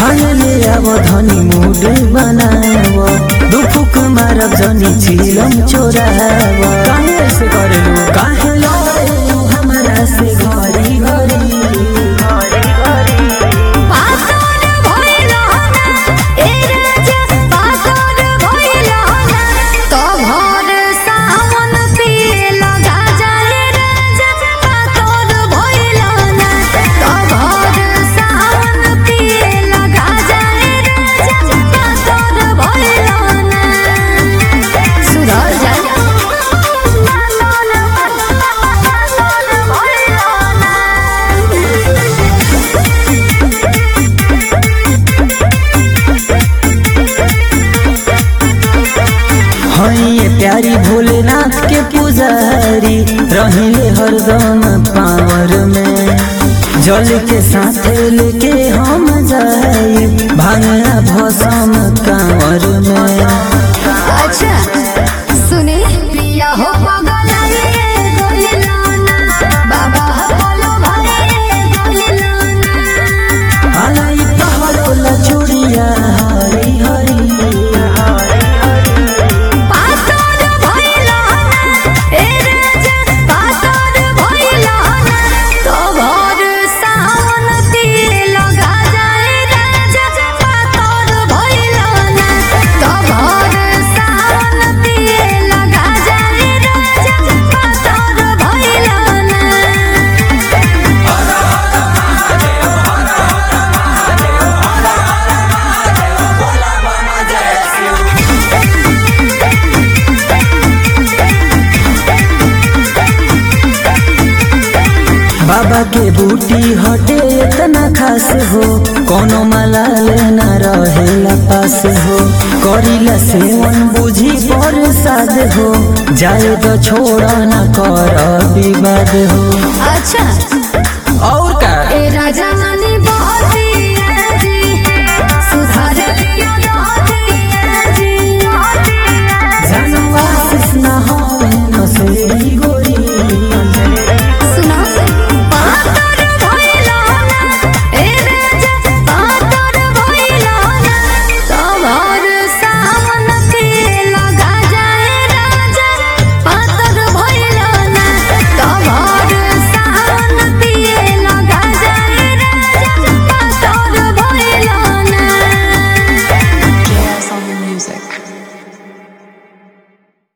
भांग ले आव धनी मूड बनाव दुफुक मारब जनी चिलम चोराव काहे ऐसे करेलू काहे लड़ेलू हमरा से घरी घरी पातर भइलो ना ए राजा पातर भइलो ना तो भर सावन पिए लगा जाए राजा पातर भइलो ना तो भर सावन पिए लगा जाए राजा पातर भइलो ना सुधर जाए पातर भइलो ना हइए प्यारी भोलेनाथ के पुजारी रहिले हरदम पावर में जल के साथ लेके हम जाई भांगा भसम कांवर में अच्छा सुने पिया हो पगलाए गोइलाना बाबा बोलो भाई गोइलाना आलाई पहाड़ो लचुड़िया हरी हरी पातर भइलाना ए राजा पातर भइलाना तो भर सावन तिल लगा जाए राजा पातर भइलाना तो भर सावन तिल लगा जाए राजा पातर भइलाना बाबा के बूटी हटे इतना खास हो कोनो माला लेना रहेला पास हो करीला सेवन बुझी पर साध हो जाए तो छोड़ा न कर विवाद हो अच्छा और